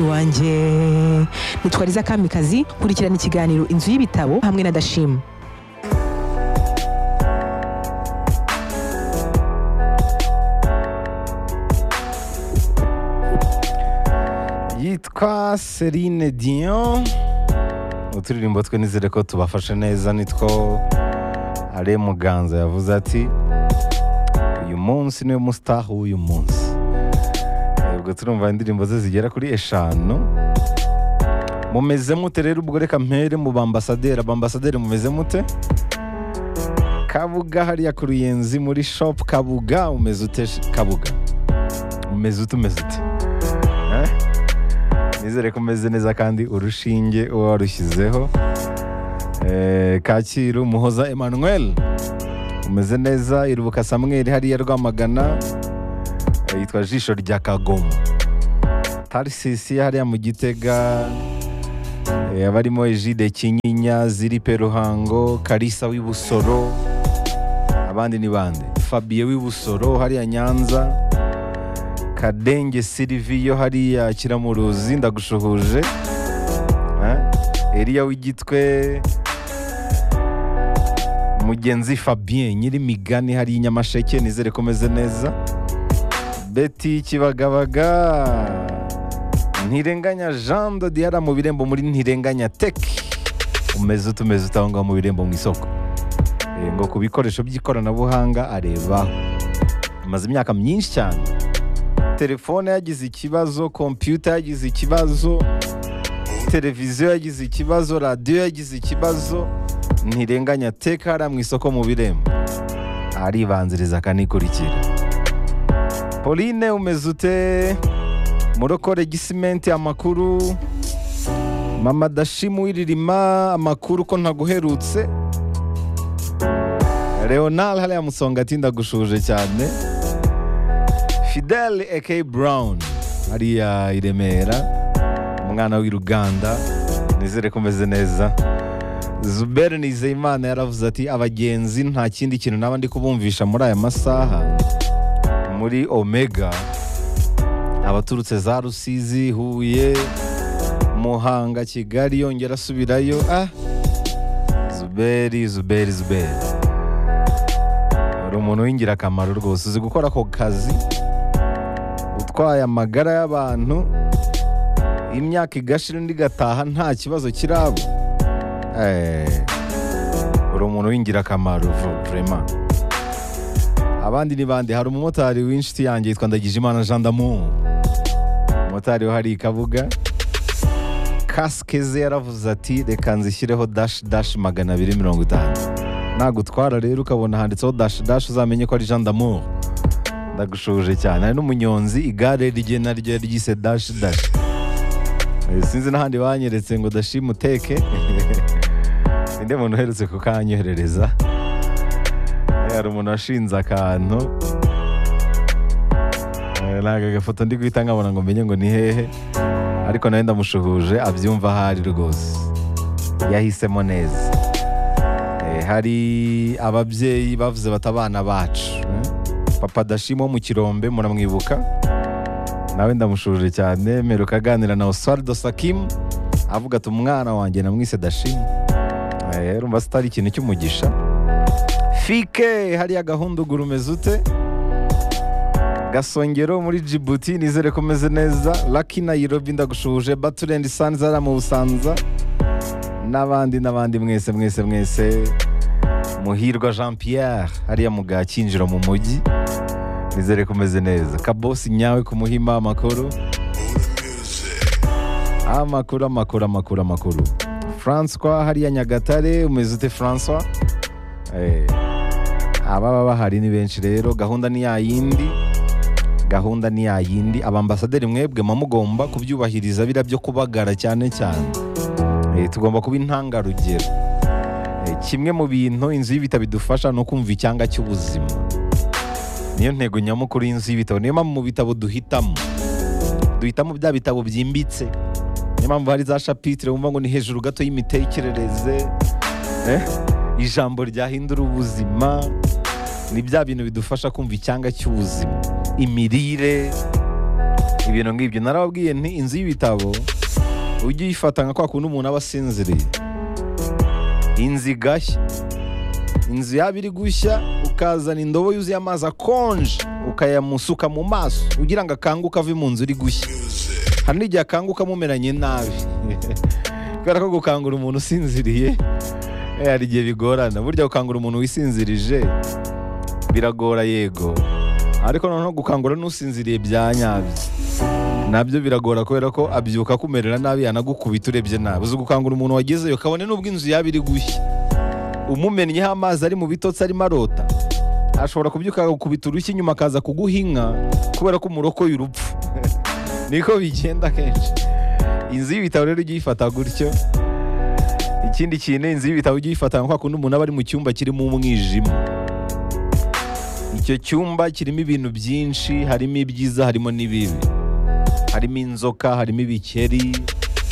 wanjye mutwariza kamikazi kurikirana ikiganiro inzu y'ibitabo hamwe na dashima yitwa Celine Dion uturirimbo twe nizere ko tubafashe neza nitwo Ale Muganza yavuze ati uyu munsi niwe mustar w'uyu munsi ubwo turumva indirimbo ze zigera kuri eshanu mumeze mute rero ubwo reka mpere mu bambasaderi abambasaderi mumeze mute kabuga hariya ku ruyenzi muri shop kabuga umeze ute kabuga umeze ute umeze ute Eh? nizere ko umeze neza kandi urushinge uba warushyizeho Eh, kacyiru muhoza emmanuel umeze neza irubuka samweli hariya rwamagana eh, yitwa jisho rya kagomo tarisisi hariya mu gitega eh, abarimo ejide kinyinya ziripe ruhango karisa w'ibusoro abandi ni bande fabiye w'ibusoro hariya nyanza kadenge siriviyo hariya kiramuruzi ndagushuhuje Eh, eliya w'igitwe mugenzi fabien nyiri migani hariya i nyamasheke nizere ko umeze neza beti kibagabaga ntirenganya jean de diara mu birembo muri ntirenganya teki umeze utumeze utangwa mu birembo mu isoko Eh, ngo ku bikoresho by'ikoranabuhanga areba amaze imyaka myinshi cyane telefone yagize ikibazo kompiyuta yagize ikibazo televiziyo yagize ikibazo radiyo yagize ikibazo ntirenganya teka hariya mu isoko mu birembo aribanziriza akanikurikira pauline umeze ute murokore gisimenti amakuru mama dashimu w'iririma amakuru ko ntaguherutse leonard hariya musonga ati ndagushuje cyane fidel aka brown hariya i remera umwana w'i ruganda nizere ko umeze neza zuberi nizeyimana yaravuze ati abagenzi nta kindi kintu naba ndi kubumvisha muri aya masaha muri omega abaturutse za rusizi huye muhanga kigali yongera asubirayo ah zuberi zuberi zuberi uri umuntu w'ingirakamaro rwose uzi gukora ako kazi utwaye amagara y'abantu imyaka igashira indi igataha nta kibazo kiraba Eh, uri umuntu w'ingirakamaro vu- vrema abandi ni bande hari umumotari w'inshuti yanjye yitwa ndagijimana jean damu umumotari wo hari ikabuga kasike ze yaravuze ati reka nzishyireho dash dash magana abiri mirongo itanu nagutwara rero ukabona handitseho dash dash uzamenye ko ari jean damu ndagushuje cyane hari n'umunyonzi igare rye naryo yaryise dash dash Eh, sinzi n'ahandi banyeretse ngo dashima uteke ninde muntu uherutse kukanyoherereza Eh, hari umuntu washinze akantu Eh, ntabwo agafoto ndi guhita nkabona ngo menye ngo ni hehe ariko nawe ndamushuhuje abyumva ahari rwose yahisemo neza Eh, hari ababyeyi bavuze bati abana bacu eh? papa dashima wo mu kirombe muramwibuka nawe ndamushuje cyane mperuka aganira na Oswaldo Sakim avuga ati umwana wanjye namwise Dashim Eh, urumva sitari ikintu cy'umugisha fike hariya gahunduguru umeze ute gasongero muri Djibouti nizere ko umeze neza Lucky Nairobi ndagushuhuje Baturendi Sanza hariya mu Busanza n'abandi n'abandi mwese mwese mwese muhirwa Jean Pierre hariya mu Gakinjiro mu mujyi nizere ko umeze neza kabosi nyawe kumuhima amakuru amakuru amakuru amakuru amakuru francois hariya nyagatare umeze ute francois Eh, ababa bahari ni benshi rero gahunda ni yayindi gahunda ni yayindi abambasaderi mwebwe muba mugomba kubyubahiriza biriya byo kubagara cyane cyane Eh, tugomba kuba intangarugero Eh, kimwe mu bintu inzu y'ibitabo idufasha ni ukumva icyanga cy'ubuzima niyo ntego nyamukuru y'inzu y'ibitabo niyo mpamvu mu bitabo duhitamo duhitamo bya bitabo byimbitse niyo mpamvu hari za shapitire wumva ngo ni hejuru gato y'imitekerereze eh? ijambo ryahindura ubuzima ni bya bintu bidufasha kumva icyanga cy'ubuzima imirire ibintu nk'ibyo narababwiye nti inzu y'ibitabo ujye uyifata nka kwa kundi umuntu aba asinziriye inzu igashya inzu yaba iri gushya ukazana indobo yuzuye amazi akonje ukayamusuka mu maso ugira ngo akanguke ave mu nzu iri gushya hari n'igihe akanguka mumeranye nabi kubera ko gukangura umuntu usinziriye eh, hari igihe bigorana burya gukangura umuntu wisinzirije biragora yego ariko noneho gukangura n'usinziriye bya nyabyo nabyo biragora kubera ko abyuka akumerera nabi yanagukubita urebye nabi uzi gukangura umuntu wagezeyo kabone n'ubwo inzu yaba iri gushya umumennyeho amazi ari mu bitotsi arimo arota ashobora kubyuka agakubita urushyi inyuma akaza kuguha inka kubera ko umurokoye urupfu niko bigenda kenshi inzu y'ibitabo rero ujye uyifata gutyo ikindi kintu inzu y'ibitabo ujye uyifata nka kwa kundi umuntu aba ari mu cyumba kirimo umwijima icyo cyumba kirimo ibintu byinshi harimo ibyiza harimo n'ibibi harimo inzoka harimo ibikeri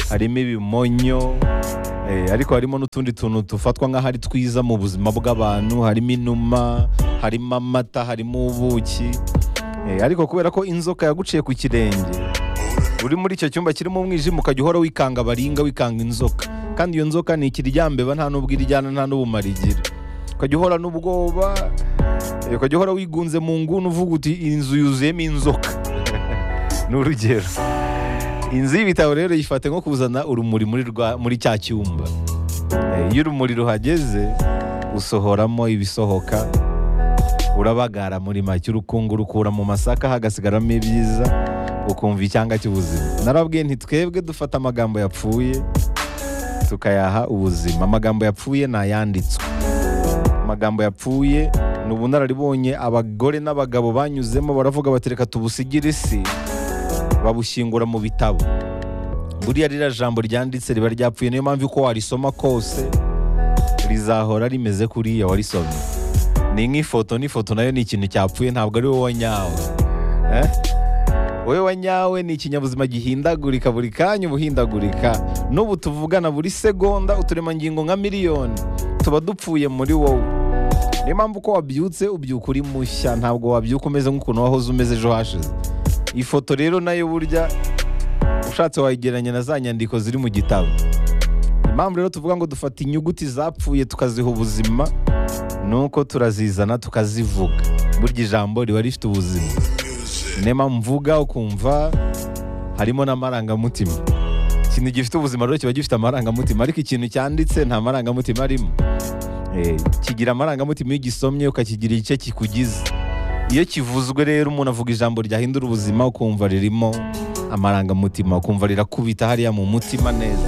harimo ibimonyo eh, ariko harimo n'utundi tuntu dufatwa nk'aho ari twiza mu buzima bw'abantu harimo inuma harimo amata harimo ubuki Eh, ariko kubera ko inzoka yaguciye ku kirenge uri muri icyo cyumba kirimo umwijima ukajya uhora wikanga baringa wikanga inzoka kandi iyo nzoka ni ikiryambeba nta n'ubwo iryana nta n'ubumara igira ukajya uhora n'ubwoba eh, ukajya uhora wigunze mu nguni uvuga uti inzu yuzuyemo inzoka ni urugero inzu y'ibitabo rero yifate nko kuzana urumuri muri, rwa, muri cya cyumba Eh, iyo urumuri ruhageze usohoramo ibisohoka urabagara muri make urukungu rukura mu masaka hagasigaramo ibyiza ukumva icyanga cy'ubuzima narabwiye nti twebwe dufata amagambo yapfuye tukayaha ubuzima amagambo yapfuye ni ayanditswe amagambo yapfuye ni ubunararibonye abagore n'abagabo banyuzemo baravuga bati reka tubusigire isi babushyingura mu bitabo buriya ririya jambo ryanditse riba ryapfuye niyo mpamvu uko warisoma kose rizahora rimeze kuriya warisomye ni nk'ifoto n'ifoto nayo ni ikintu cyapfuye ntabwo ari wowe wanyawe eh? wowe wanyawe ni ikinyabuzima gihindagurika buri kanya ubuhindagurika n'ubu tuvugana buri segonda uturemangingo nka miliyoni tuba dupfuye muri wowe niyo mpamvu uko wabyutse ubyuka uri mushya ntabwo wabyuka umeze nk'ukuntu wahoze umeze ejo hashize ifoto rero nayo burya ushatse wayigereranya na za nyandiko ziri mu gitabo impamvu rero tuvuga ngo dufata inyuguti zapfuye tukaziha ubuzima ni uko turazizana tukazivuga burya ijambo riba rifite ubuzima niyo mpamvu mvuga ukumva harimo n'amarangamutima ikintu gifite ubuzima rero kiba gifite amarangamutima ariko ikintu cyanditse nta marangamutima arimo Eh, kigira amarangamutima iyo ugisomye ukakigira igice kikugize iyo kivuzwe rero umuntu avuga ijambo ryahindura ubuzima ukumva ririmo amarangamutima ukumva rirakubita hariya mu mutima neza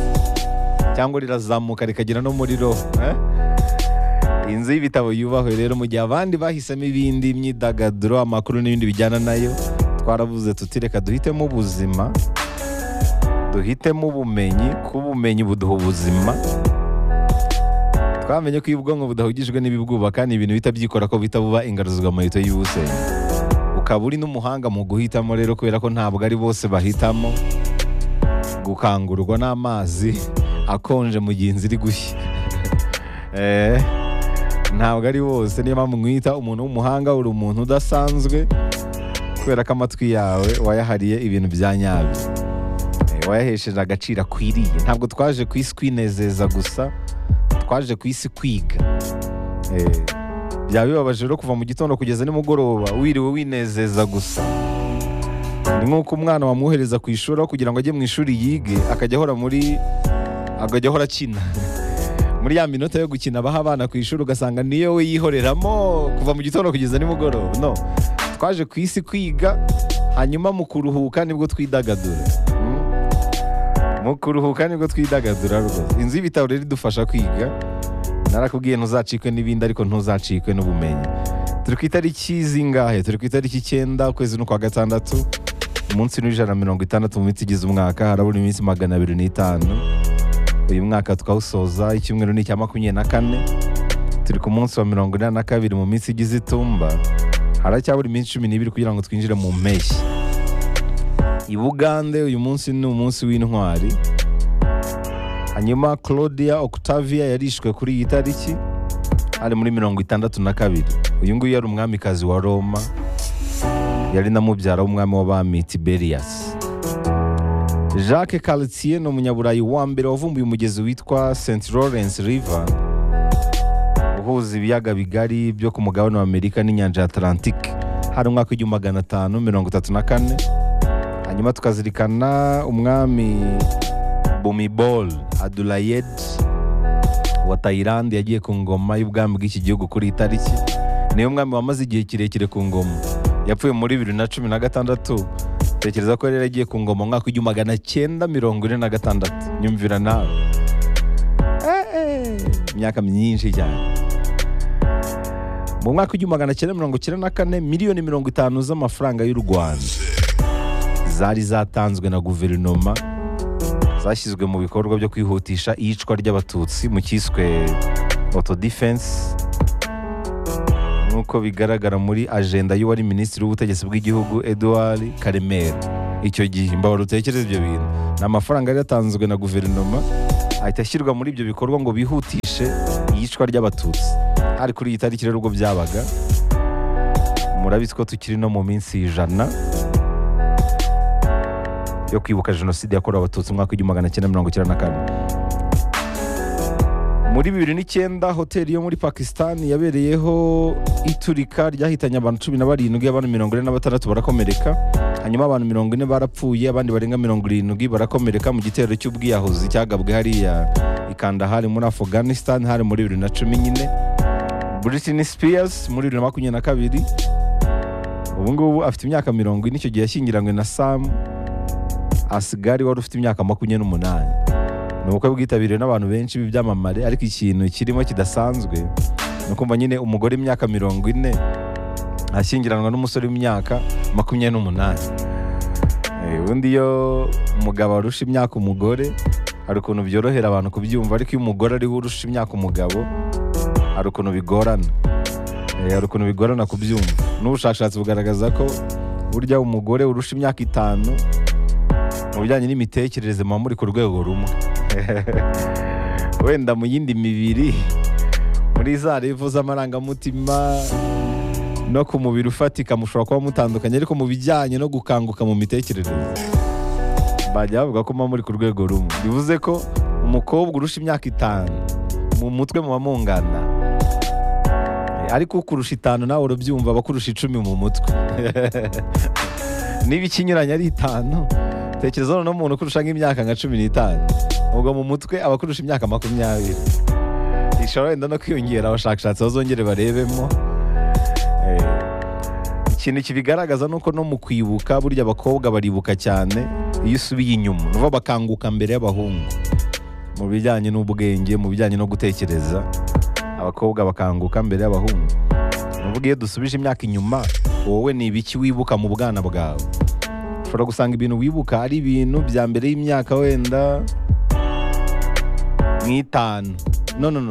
cyangwa rirazamuka rikagera no muri roho eh? inzu y'ibitabo yubahwe rero mu gihe abandi bahisemo ibindi imyidagaduro amakuru n'ibindi bijyana nayo twaravuze tuti reka duhitemo ubuzima duhitemo ubumenyi kuba ubumenyi buduha ubuzima twamenye ko iyo ubwonko budahugijwe n'ibibwubaka ni ibintu bihita byikora ko bihita buba ingaruzwamuheto y'ubusenya ukaba uri n'umuhanga mu guhitamo rero kubera ko ntabwo ari bose bahitamo gukangurwa n'amazi akonje mu gihe inzu iri gushya Eh, ntabwo ari bose niyo mpamvu mwita umuntu w'umuhanga uri umuntu udasanzwe kubera ko amatwi yawe wayahariye ibintu bya nyabyo Eh, wayahesheje agaciro akwiriye ntabwo twaje ku isi kwinezeza gusa twaje ku isi kwiga Eh, byaba bibabaje rero kuva mu gitondo kugeza nimugoroba wiriwe winezeza gusa ni nk'uko umwana wamwohereza ku ishuri aho kugira ngo ajye mu ishuri yige akajya ahora muri akajya ahora akina muri ya minota yo gukina baha abana ku ishuri ugasanga niyo we yihoreramo kuva mu gitondo kugeza nimugoroba no twaje ku isi kwiga hanyuma mu kuruhuka nibwo twidagadura Mm. mu kuruhuka nibwo twidagadura rwose inzu y'ibitabo rero idufasha kwiga narakubwiye ntuzacikwe n'ibindi ariko ntuzacikwe n'ubumenyi turi ku itariki zingahe turi ku itariki icyenda ukwezi n'ukwa gatandatu umunsi n'ijana na mirongo itandatu mu minsi igize umwaka harabura iminsi magana abiri n'itanu uyu mwaka tukawusoza icyumweru ni icya makumyabiri na kane turi ku munsi wa mirongo inani na kabiri mu minsi igize itumba haracyabura iminsi cumi n'ibiri kugira ngo twinjire mu mpeshyi i bugande uyu munsi ni umunsi w'intwari hanyuma claudia octavia yarishwe kuri iyi tariki ari muri mirongo itandatu na kabiri uyu nguyu yari umwamikazi wa roma yari na mubyara w'umwami w'abami tiberias jacques cartier ni umunyaburayi wa mbere wavumbuye umugezi witwa st lawrence river uhuza ibiyaga bigari byo ku mugabane wa amerika n'inyanja ya atlantique hari umwaka w'igihumbi magana atanu mirongo itatu na kane hanyuma tukazirikana umwami bumibol adulayed wa tayilandi yagiye ku ngoma y'ubwami bw'iki gihugu kuri iyi tariki niyo mwami wamaze igihe kirekire ku ngoma yapfuye muri bibiri na cumi na gatandatu tekereza ko rero yagiye ku ngoma mu mwaka w'igihumbi magana cyenda mirongo ine na gatandatu nyumvira nawe Eh, eh, imyaka myinshi cyane mu mwaka w'igihumbi magana cyenda mirongo icyenda na kane miliyoni mirongo itanu z'amafaranga y'u rwanda zari zatanzwe na guverinoma zashyizwe mu bikorwa byo kwihutisha iyicwa ry'abatutsi mu cyiswe auto defense nk'uko bigaragara muri ajenda y'uwari minisitiri w'ubutegetsi bw'igihugu Edouard Karemera icyo gihe mbabara utekereza ibyo bintu ni amafaranga yari yatanzwe na guverinoma ahita ashyirwa muri ibyo bikorwa ngo bihutishe iyicwa ry'abatutsi hari kuri iyi tariki rero ubwo byabaga murabizi ko tukiri no mu minsi ijana yo kwibuka jenoside yakorewe abatutsi mu mwaka w'igihumbi magana cyenda mirongo icyenda na kane muri bibiri n'icyenda hoteli yo muri pakisitani yabereyeho iturika ryahitanye abantu cumi na barindwi abantu mirongo ine na batandatu barakomereka hanyuma abantu mirongo ine barapfuye abandi barenga mirongo irindwi barakomereka mu gitero cy'ubwiyahuzi cyagabwe hariya i kandahari muri afuganisitani hari muri bibiri na cumi nyine Britney Spears muri bibiri na makumyabiri na kabiri ubu ngubu afite imyaka mirongo ine icyo gihe yashyingiranywe na sam asigari wari ufite imyaka makumyabiri n'umunani ni ubukwe bwitabiriwe n'abantu benshi b'ibyamamare ariko ikintu kirimo kidasanzwe ni ukumva nyine umugore imyaka mirongo ine ashyingiranwa n'umusore w'imyaka makumyabiri n'umunani Eh, ubundi iyo umugabo arusha imyaka umugore hari ukuntu byorohera abantu kubyumva ariko iyo umugore ariwe urusha imyaka umugabo hari ukuntu bigorana Eh, hari ukuntu bigorana kubyumva n'ubushakashatsi bugaragaza ko burya umugore urusha imyaka itanu mu bijyanye n'imitekerereze muba muri ku rwego rumwe wenda mu yindi mibiri muri za revo z'amarangamutima no ku mubiri ufatika mushobora kuba mutandukanye ariko mu bijyanye no gukanguka mu mitekerereze bajya bavuga ko muba muri ku rwego rumwe bivuze ko umukobwa urusha imyaka itanu mu mutwe muba mungana ariko ukurusha itanu nawe urabyumva abakurusha icumi mu mutwe niba ikinyuranye ari itanu tekereza noneho umuntu ukurusha nk'imyaka nka cumi n'itanu ubwo mu mutwe aba akurusha imyaka makumyabiri ishobora wenda no kwiyongera abashakashatsi bazongere barebemo Eh, ikintu kibigaragaza ni uko no mu kwibuka burya abakobwa baribuka cyane iyo usubiye inyuma nuva bakanguka mbere y'abahungu mu bijyanye n'ubwenge mu bijyanye no gutekereza abakobwa bakanguka mbere y'abahungu ni ukuvuga iyo dusubije imyaka inyuma wowe ni ibiki wibuka mu bwana bwawe ushobora gusanga ibintu wibuka ari ibintu bya mbere y'imyaka wenda nk'itanu no no no